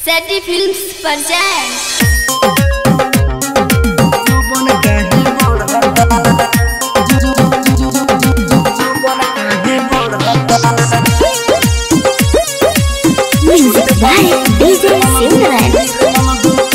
सैटी films presents Music by DJ Simran.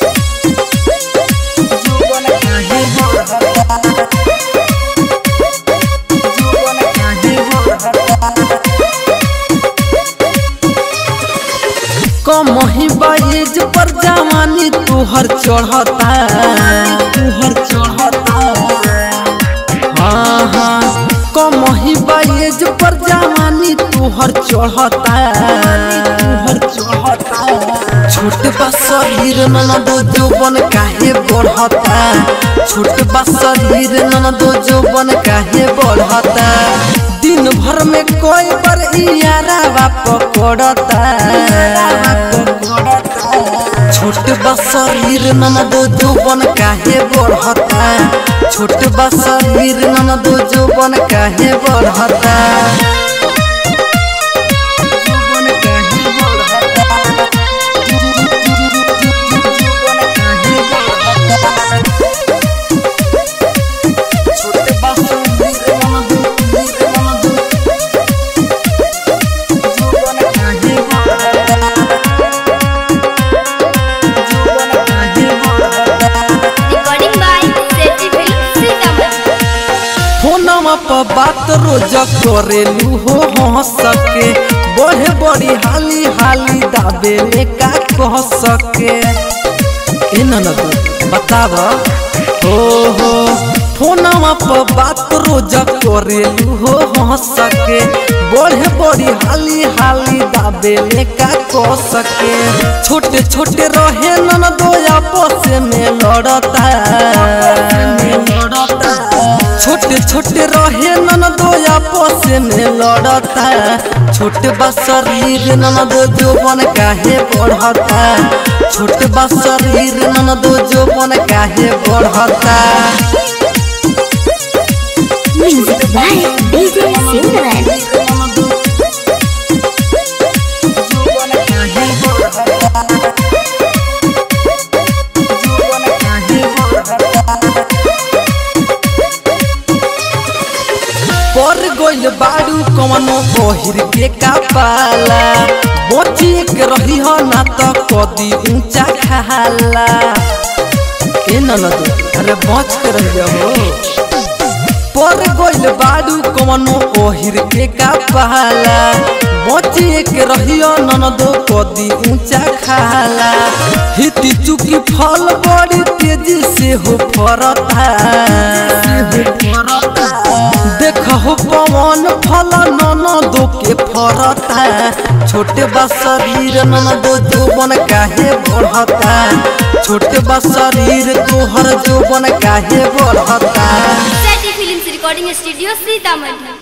कमही बाइज पर जवानी तुहर चढ़ता तुहर चढ़ता हाँ हाँ कमही बाइज पर जवानी तुहर चढ़ता तुहर चढ़ता छोट बा शरीर ननदो जोबन काहे बढ़ता छोट बा शरीर ननदो जोबन काहे बढ़ता दिन भर में कोई बार इयारा पकड़ता छोट बा शरीर ननदो जोबन काहे बढ़ता छोट बा शरीर ननदो जोबन काहे बढ़ता जोबन काहे बढ़ता जोबन काहे बढ़ता छोट बा शरीर ननदो ननदो जोबन काहे बढ़ता recording by Satty films Sitamarhi फोनमा पर बात रोज करेलू हो हंस सके बढ़े बड़ी हाली हाली दाबे ले का कह सके ए ननद बताब हो हो फोनमा पर बात रोज करेलू हो हंस सके बढ़े बड़ी हाली हाली दाबे ले का कह सके छोटे छोटे रहे ननदो आपस में लड़ता लड़ता छोटे छोटे रहे ननदो आपस में लड़ता छोट बा शरीर ननदो जोबन काहे बढ़ता छोट बा शरीर ननदो जोबन काहे बढ़ता Music by DJ Simran. पर गोइल बाड़ू कवनो बहिर के कापाला बची के रही हो ना तो कदी ऊंचा खाला ए ननद अरे बच के रह जाओ पर गोइल बाड़ू कवनो ओहिर के कापाला बची के रहियो ननदो कदी ऊंचा खाला हिती चुकी फल बड़ी तेजी से हो फरता देखो पवन फल ननदो के फरता छोटे बा शरीर ननदो जोबन काहे बढ़ता छोटे बा शरीर तोहर जोबन काहे बढ़ता Satty films recording studio Sitamarhi